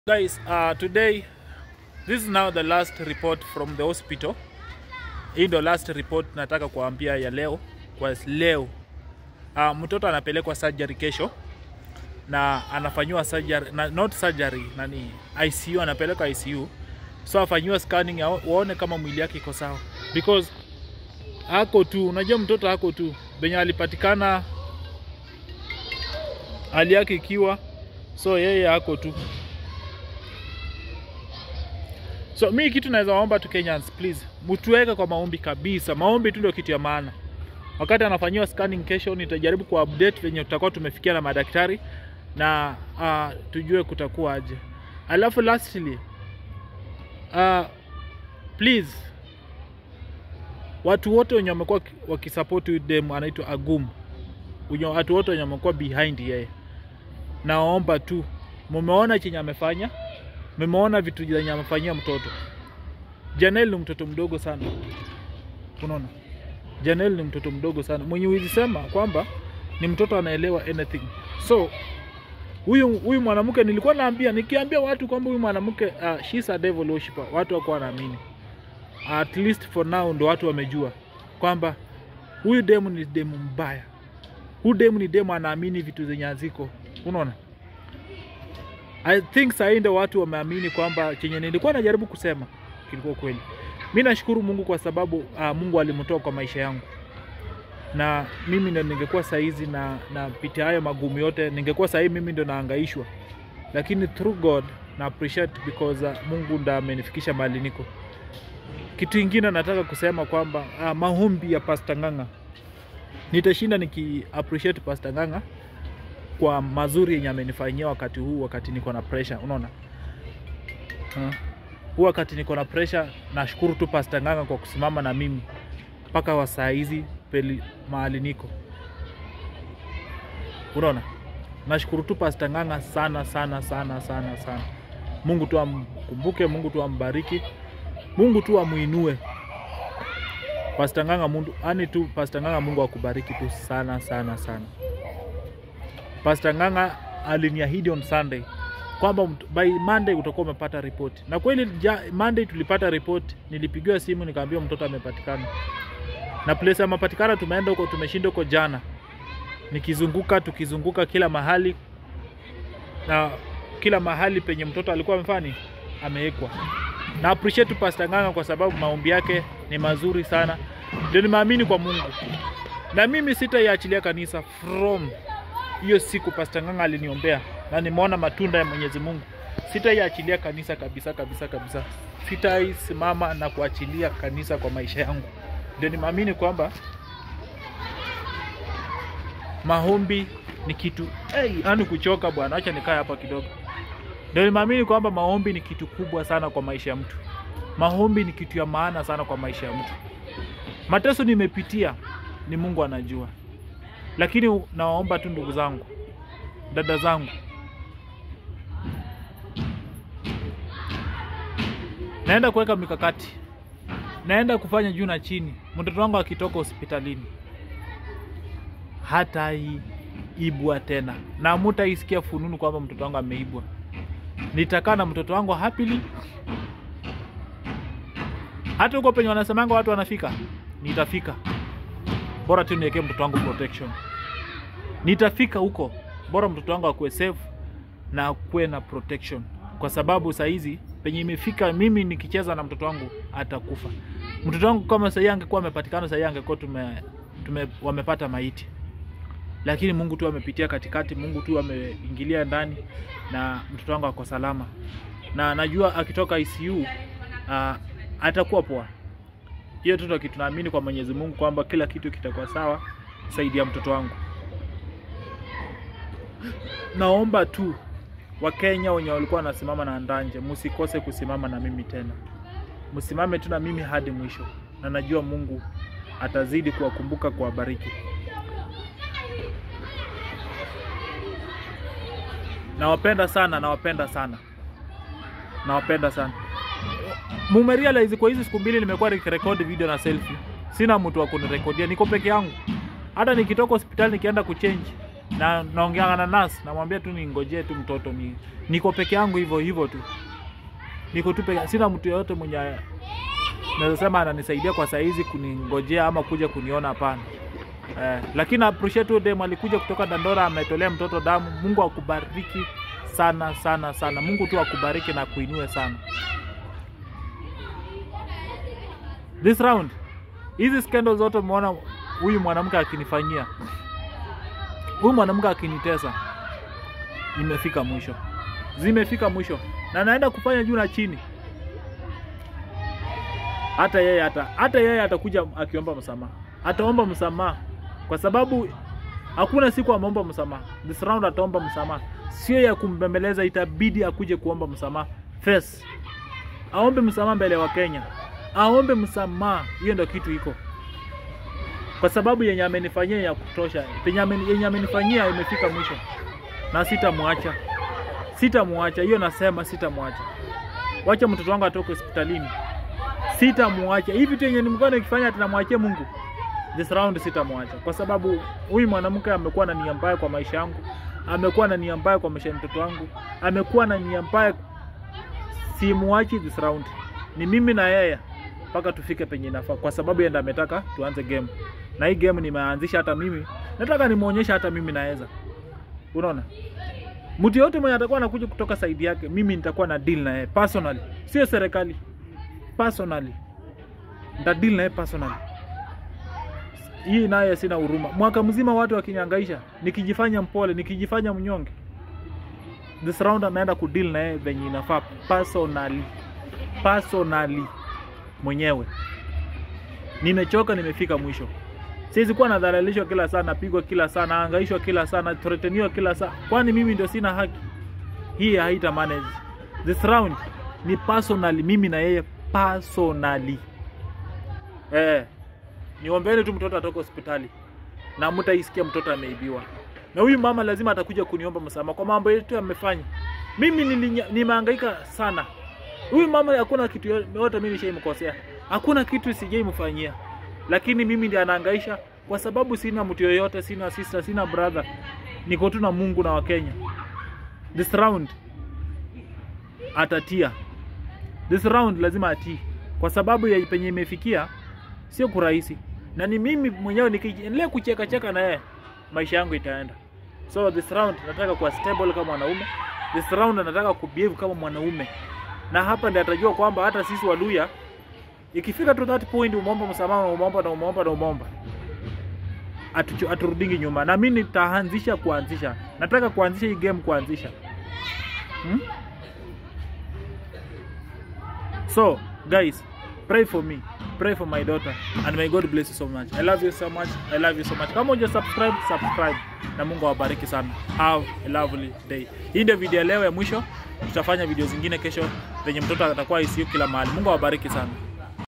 Guys, uh, today this is now the last report from the hospital. Hii ndo last report nataka kuambia ya leo kwa leo. Uh, mtoto anapelekwa surgery kesho na anafanyiwa surgery na, not surgery nani ICU, anapelekwa ICU so afanyiwa scanning ya waone kama mwili yake iko sawa, because hako tu, unajua mtoto hako tu benye alipatikana hali yake ikiwa so yeye hako tu So mi kitu naweza waomba tu Kenyans, please mtuweke kwa maombi kabisa. Maombi tu ndio kitu ya maana. Wakati anafanyiwa scanning kesho, nitajaribu ku update venye tutakuwa tumefikia na madaktari na uh, tujue kutakuwa aje. Alafu lastly uh, please watu wote wenye wamekuwa wakisupport huyu dem anaitwa Agum, wenye watu wote wenye wamekuwa behind yeye, naomba tu, mumeona chenye amefanya Mmeona vitu zenye amefanyia mtoto. Janel ni mtoto mdogo sana, unaona, Janel ni mtoto mdogo sana mwenye huwezi sema kwamba ni mtoto anaelewa anything. So huyu huyu mwanamke nilikuwa naambia, nikiambia watu kwamba huyu mwanamke uh, she's a devil worshiper, watu wako wanaamini. At least for now ndo watu wamejua kwamba huyu demu ni demu mbaya, huyu demu ni demu anaamini vitu zenye haziko, unaona. I think sahii ndio watu wameamini kwamba chenye nilikuwa najaribu kusema kilikuwa kweli. Mi nashukuru Mungu kwa sababu uh, Mungu alimtoa kwa maisha yangu, na mimi ndo ningekuwa saizi na napitia hayo magumu yote, ningekuwa sahii mimi ndo naangaishwa, lakini through God na appreciate because uh, Mungu ndo amenifikisha mahali niko. Kitu ingine nataka kusema kwamba uh, maombi ya Pastor Ng'ang'a, nitashinda niki appreciate Pastor Ng'ang'a kwa mazuri yenye amenifanyia wakati huu, wakati niko na pressure, unaona uh, huu wakati niko na pressure, nashukuru tu Pastor Ng'ang'a kwa kusimama na mimi mpaka wa saa hizi peli mahali niko, unaona. Nashukuru tu Pastor Ng'ang'a sana sana sana sana sana. Mungu tu amkumbuke, Mungu tu ambariki, Mungu tu amuinue Pastor Ng'ang'a. Mungu ani tu Pastor Ng'ang'a, Mungu akubariki tu sana sana sana. Pastor Ng'ang'a aliniahidi on Sunday kwamba by Monday utakuwa umepata ripoti, na kweli ja, Monday tulipata ripoti. Nilipigiwa simu nikaambiwa mtoto amepatikana, na place amepatikana, tumeenda huko, tumeshinda huko jana, nikizunguka tukizunguka kila mahali, na kila mahali penye mtoto alikuwa amefani amewekwa. Na appreciate Pastor Ng'ang'a kwa sababu maombi yake ni mazuri sana, ndio nimeamini kwa Mungu, na mimi sitaiachilia kanisa from hiyo siku Pastor Ng'ang'a aliniombea na nimeona matunda ya Mwenyezi Mungu. Sitaiachilia kanisa kabisa kabisa kabisa, sitaisimama na kuachilia kanisa kwa maisha yangu. Ndio nimeamini kwamba maombi ni kitu hey, anu kuchoka bwana, acha nikae hapa kidogo. Ndio nimeamini kwamba maombi ni kitu kubwa sana kwa maisha ya mtu. Maombi ni kitu ya maana sana kwa maisha ya mtu. Mateso nimepitia ni Mungu anajua lakini nawaomba tu ndugu zangu, dada zangu, naenda kuweka mikakati, naenda kufanya juu na chini. Mtoto wangu akitoka hospitalini hata ibwa tena, na mutaisikia fununu kwamba mtoto wangu ameibwa. Nitakaa na mtoto wangu happily, hata huko penye wanasemanga watu wanafika, nitafika bora tu niwekee mtoto wangu protection. Nitafika huko, bora mtoto wangu akuwe safe na akuwe na protection, kwa sababu saa hizi penye imefika, mimi nikicheza na mtoto wangu atakufa. Mtoto wangu kama sahii angekuwa amepatikana, sahii angekuwa tume, tume wamepata maiti, lakini Mungu tu amepitia katikati, Mungu tu ameingilia ndani na mtoto wangu ako salama, na najua akitoka ICU uh, atakuwa poa hiyo tu kitu naamini kwa Mwenyezi Mungu kwamba kila kitu kitakuwa sawa saidi ya mtoto wangu. Naomba tu Wakenya wenye walikuwa wanasimama na Ndanje, msikose kusimama na mimi tena, msimame tu na mimi hadi mwisho, na najua Mungu atazidi kuwakumbuka, kuwabariki. Nawapenda sana, nawapenda sana, nawapenda sana mumerealize kwa hizi siku mbili nimekuwa nikirekodi video na selfie, sina mtu wa kunirekodia, niko peke yangu. Hata nikitoka hospitali nikienda kuchange na naongeanga na nas namwambia tu ningojee tu mtoto ni niko peke yangu hivyo hivyo tu niko tu peke sina mtu yoyote mwenye naweza sema ananisaidia kwa saizi kuningojea ama kuja kuniona hapana eh, lakini appreciate huyo dem alikuja kutoka Dandora ametolea mtoto damu Mungu akubariki sana sana sana Mungu tu akubariki na kuinue sana this round hizi scandals zote umeona huyu mwanamke akinifanyia huyu mwanamke akinitesa imefika mwisho zimefika mwisho na naenda kufanya juu na chini hata yeye hata hata yeye atakuja akiomba msamaha ataomba msamaha kwa sababu hakuna siku ameomba msamaha this round ataomba msamaha sio ya kumbembeleza itabidi akuje kuomba msamaha first aombe msamaha mbele ya wakenya aombe msamaha hiyo ndio kitu iko kwa sababu yenye amenifanyia ya kutosha penye ameni- yenye amenifanyia imefika mwisho na sitamwacha sitamwacha hiyo nasema sitamwacha wacha mtoto wangu atoke hospitalini sitamwacha hivi vitu yenye nimekuwa nikifanya tunamwachia Mungu this round sitamwacha kwa sababu huyu mwanamke amekuwa na nia mbaya kwa maisha yangu amekuwa na nia mbaya kwa maisha ya mtoto wangu amekuwa na nia mbaya simuachi this round ni mimi na yeye mpaka tufike penye inafaa kwa sababu yeye ndiye ametaka tuanze game na hii game nimeanzisha hata mimi nataka nimuonyesha hata mimi naweza unaona mtu yote mwenye atakuwa anakuja kutoka saidi yake mimi nitakuwa na deal na yeye personally sio serikali personally nita deal na yeye personally hii naye sina huruma mwaka mzima watu wakinyangaisha nikijifanya mpole nikijifanya mnyonge this round anaenda kudeal na yeye venye inafaa personally personally mwenyewe nimechoka nimefika mwisho siwezi kuwa nadhalalishwa kila saa napigwa kila saa naangaishwa kila saa nathreteniwa kila saa kwani mimi ndio sina haki hii haita manage this round ni personally mimi na yeye personally eh niombeni tu mtoto atoke hospitali na mtaisikia mtoto ameibiwa na huyu mama lazima atakuja kuniomba msamaha kwa mambo yetu amefanya mimi nilinya- nimehangaika sana huyu mama hakuna kitu yo- yote mimi nishaimkosea hakuna kitu sijaimfanyia lakini mimi ndiye anahangaisha kwa sababu sina mtu yoyote sina sister sina brother niko tu na mungu na wakenya this round atatia this round lazima atii kwa sababu ya penye imefikia sio kurahisi na ni mimi mwenyewe nikiendelea kucheka cheka na yeye maisha yangu itaenda so this round nataka kuwa stable kama mwanaume this round nataka kubehave kama mwanaume na hapa ndiye atajua kwamba hata sisi waluya ikifika to that point umeomba msamaha na umeomba na umeomba na umeomba Atuchu- aturudingi nyuma na mimi nitaanzisha kuanzisha nataka kuanzisha hii game kuanzisha hmm? so guys pray for me pray for my daughter and may god bless you so much i love you so much i love you so much kama uja subscribe subscribe na mungu awabariki sana have a lovely day hii ndio video ya leo ya mwisho tutafanya video zingine kesho venye mtoto atakuwa ICU kila mahali mungu awabariki sana